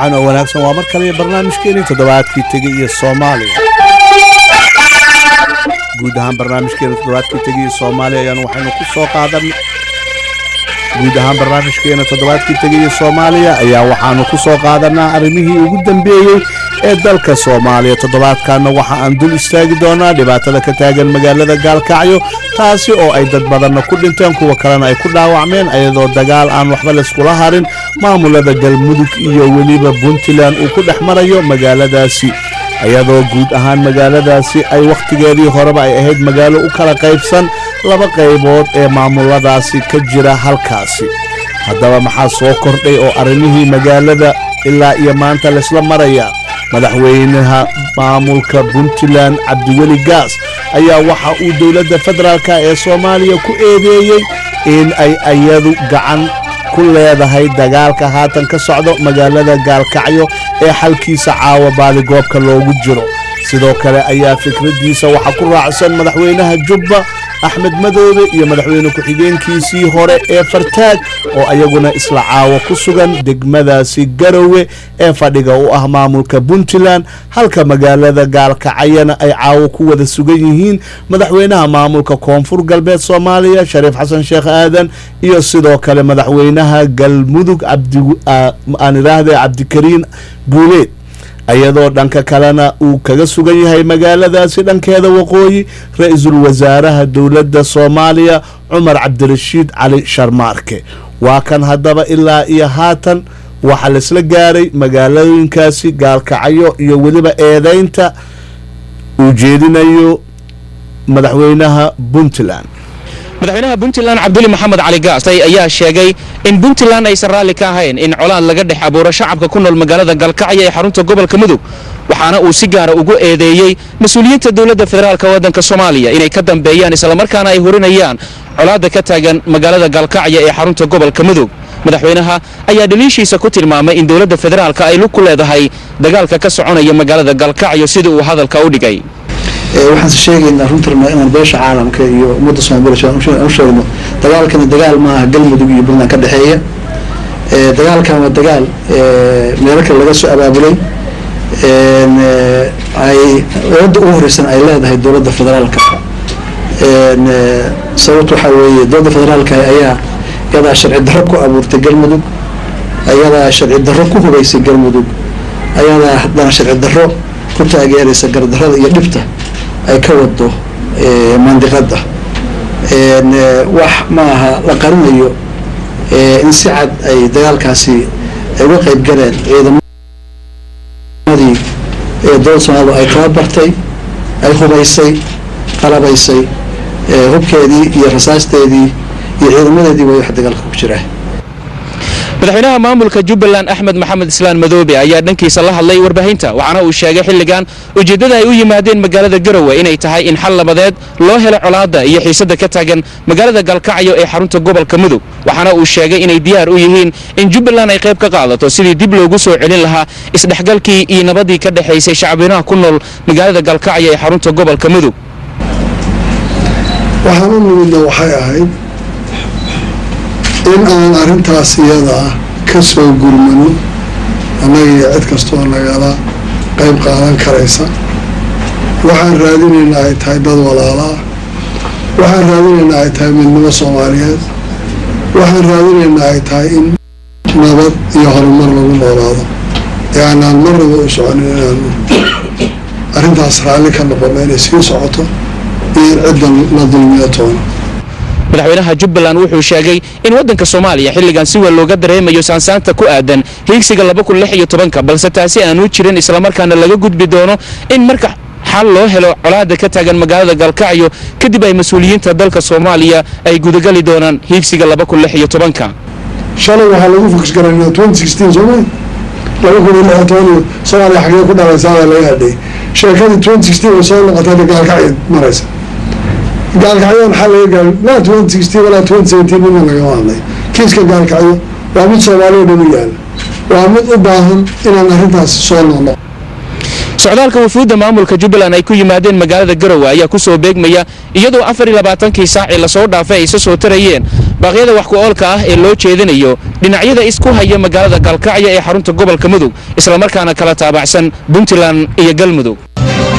wacan oo wanaagsan waa mar kale barnaamijkeenii toddobaadkii tegey iyo soomaaliya guud ahaan barnaamijkeena toddobaadkii tegey iyo soomaaliya ayaan waxaynu ku soo qaadan guud ahaan barnaamijkeena toddobaadkii tegey iyo soomaaliya ayaa waxaanu ku soo qaadanaa arrimihii ugu dambeeyey ee dalka soomaaliya toddobaadkanna waxa aan dul istaagi doonaa dhibaatada ka taagan magaalada gaalkacyo taasi oo ay dad badanna ku dhinteen kuwa kalena ay ku dhaawacmeen ayadoo dagaal aan waxba layskula harin maamulada galmudug iyo weliba puntland uu ku dhex marayo magaaladaasi iyadoo guud ahaan magaaladaasi ay wakhtigeedii horeba ay ahayd magaalo u kala qaybsan laba qaybood ee maamuladaasi ka jira halkaasi haddaba maxaa soo kordhay oo arrimihii magaalada ilaa iyo maanta laysla maraya madaxweynaha maamulka puntland cabdiweli gaas ayaa waxa uu dowladda federaalka ee soomaaliya ku eedeeyey in ay ayadu gacan ku leedahay dagaalka haatan ka socdo magaalada gaalkacyo ee xalkiisa caawa baadigoobka loogu jiro sidoo kale ayaa fikraddiisa waxaa ku raacsan madaxweynaha jubba axmed madoobe iyo madaxweyne ku-xigeenkiisii hore ee fartaag oo ayaguna isla caawa ku sugan degmadaasi garowe ee fadhiga u ah maamulka puntland halka magaalada gaalkacayana ay caawo ku wada sugan yihiin madaxweynaha maamulka koonfur galbeed soomaaliya shariif xasan sheekh aadan iyo sidoo kale madaxweynaha galmudug aan idhaahde cabdikariin guuleed iyadoo dhanka kalena uu kaga sugan yahay magaaladaasi dhankeeda waqooyi ra-iisul wasaaraha dowladda soomaaliya cumar cabdirashiid cali sharmaarke waa kan haddaba ilaa iyo haatan waxaa laisla gaaray magaalooyinkaasi gaalkacyo iyo weliba eedeynta uu jeedinayo madaxweynaha puntland madaxweynaha puntland cabduli maxamed cali gaastay ayaa sheegay in puntland aysan raalli ka ahayn in colaad laga dhex abuuro shacabka ku nool magaalada galkacyo ee xarunta gobolka mudug waxaana uu si gaara ugu eedeeyey mas-uuliyiinta dowladda federaalk waddanka soomaaliya inay ka dambeeyaan islamarkaana ay horinayaan colaadda ka taagan magaalada galkacyo ee xarunta gobolka mudug madaxweynaha ayaa dhaliishiisa ku tilmaamay in dowladda federaalka ay lug ku leedahay dagaalka ka soconaya magaalada galkacyo sida uu hadalka u dhigay waxaan sheegaynaa runtirna inaan beesha caalamka iyo ummadda soomaliya u sheegno dagaalkani dagaal maaha galmudug iyo puntland ka dhexeeya dagaalkan waa dagaal meelo kale laga soo abaabulay ay wadda ugu horeysan ay leedahay dowladda federaalka sababta waxaa weeye dowladda federaalka ayaa iyadaa sharci darro ku abuurtay galmudug ayadaa sharci darro ku hubaysay galmudug ayadaa haddana sharci darro ku taageeraysa gardarrada iyo dhibta ay ka wado mandiqada wax maaha la qarinayo in si cad ay dagaalkaasi ay uga qeyb galeen ciidamadii dowladda soomaalida ay tababartay ay hubaysay qalabaysay hubkeedii iyo rasaasteedii iyo ciidamadeedii way wax dagaalka ku jira madaxweynaha maamulka jubbaland axmed maxamed islaan madoobe ayaa dhankiisa la hadlay warbaahinta waxaana uu sheegay xilligan ujeeddada ay u yimaadeen magaalada garowe inay tahay in xal labadeed loo helo colaadda iyo xiisadda ka taagan magaalada galkacyo ee xarunta gobolka mudug waxaana uu sheegay inay diyaar u yihiin in jubbaland ay qayb ka qaadato sidii dib loogu soo celin lahaa isdhexgalkii iyo nabadii ka dhexaysay shacbinaha ku nool magaalada galkacyo ee xarunta gobolka mudug waxaan u nimidna waxay ahayd in aan arrintaas iyada ah ka soo gurmano annaga iyo cid kastoo nagala qayb qaadan karaysa waxaan raadinaynaa ay tahay dad walaala ah waxaan raadinaynaa ay tahay midnimo soomaaliyeed waxaan raadinaynaa ay tahay in nabad iyo horumar lagu noolaado ee aanaan marnaba u soconin inaanu arrintaas raalli ka noqono inay sii socoto iyo in ciddan la dulmiyo toona madaxweynaha jubbaland wuxuu sheegay in waddanka soomaaliya xilligan si weyn looga dareemayo saansaanta ku aadan hiigsiga ka balse taasi aanu jirin islamarkaana laga gudbi doono in marka xal loo helo colaadda ka taagan magaalada galkacyo kadib ay mas-uuliyiinta dalka soomaaliya ay gudagali doonaan hiigsiga shalay waxaa lagu fokus garaynaa twenty sixteen soomay laba kun iyo lix iyo toban iyo soomaaliya xagee ku dhalaysaabaa laga hadhayay sheekadii twenty sixteen way soo noqotay gaalkacyo maraysa gaalkacyoon xal laga gaari laa twenty sixteen walaa twenty seventeen midna lagama hadlay kiiska gaalkacyo waa mid soomaaliya dhan u yaala waa mid u baahan inaan arrintaas soo noqno socdaalka wafuudda maamulka jubbaland ay ku yimaadeen magaalada garowe ayaa ku soo beegmaya iyadoo afar iyo labaatankii saacii lasoo dhaafay ay isa soo tarayeen baaqyada wax ku oolka ah ee loo jeedinayo dhinacyada isku haya magaalada gaalkacyo ee xarunta gobolka mudug islamarkaana kala taabacsan puntland iyo galmudug